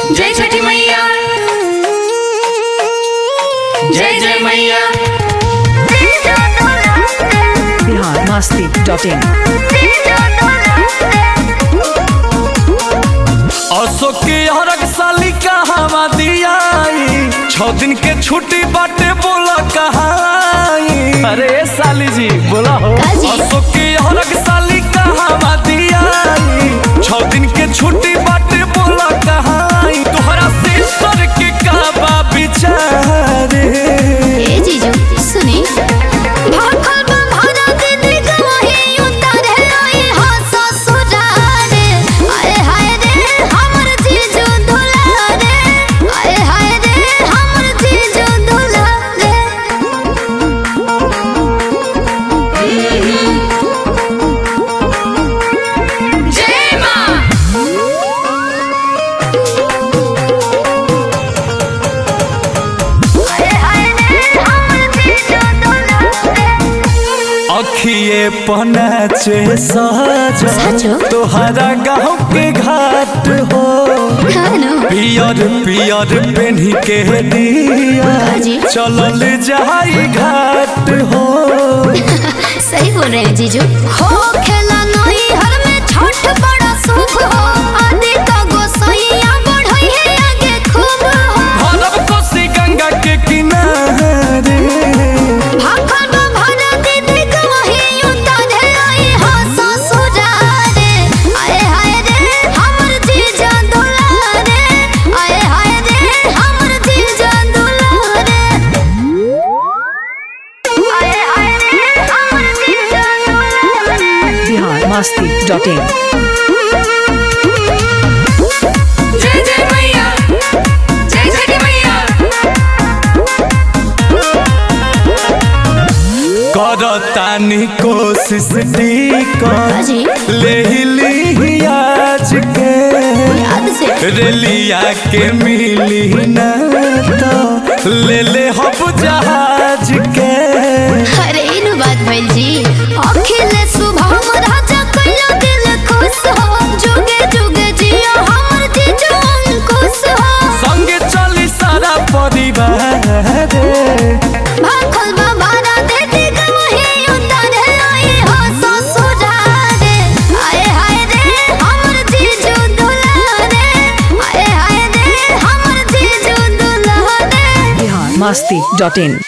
जय छठी मैया जय जय मैया बिहार मस्ती डॉट इन अशोक के हरक साली कहवा दियाई छह दिन के छुट्टी बाटे बोला कहाई अरे साली जी बोला हो काजी। अशोक के हरक साली कहवा दियाई छह दिन के छुट्टी बाटे बोला कहाई तोहरा सिस्टर के कहवा बिचारे ए जीजू सुनी भाखल बा भरा दीदी गवाही उतारे आई हा ससुरारे आए हाय रे हमर जीजू दुलारे आए हाय रे हमर जीजू दुलारे जय माँ आए हाय रे हमर जीजू दुलारे अखिए पनाचे साचो? सजो तोहरा गाँव के घाट हो खानो पियर पियर पेन्ही के दिया काजी। चलल जाई घाट हो सही बोल रहे हैं जीजू हो खेला नहीं हर में छठ बड़ा शुभ हो आदि का गोसैया बढ़ई है आगे खूब हो भरब कोसी गंगा के किनारे भाखल बा भरा दीदी गवाही उतारे आई हा ससुरारे आए हाय रे हमर जीजा दुलारे आए हाय रे हमर जीजा दुलारे आए हाय रे हमर जीजा दुलारे बिहार मस्ती डॉट इन जय जय मैया जय छठी मैया करतानी कोशिश टीका काजी। ले ली आज के याद से रेलिया के मिली ना तो ले ले हब जहाज के अरे इनु बात भइल जी अखिल सुबह राजा कइला दिल खुश हो जुगे जुगे जियो हमर जीजू अंकुश हो संगे चली सारा परिवार रे भाखल बाबारा देती गवही उतारे आई हो ससुरारे आए हाय रे हमर जीजू दुलारे आए हाय रे हमर जीजू दुलारे बिहार मस्ती डॉट इन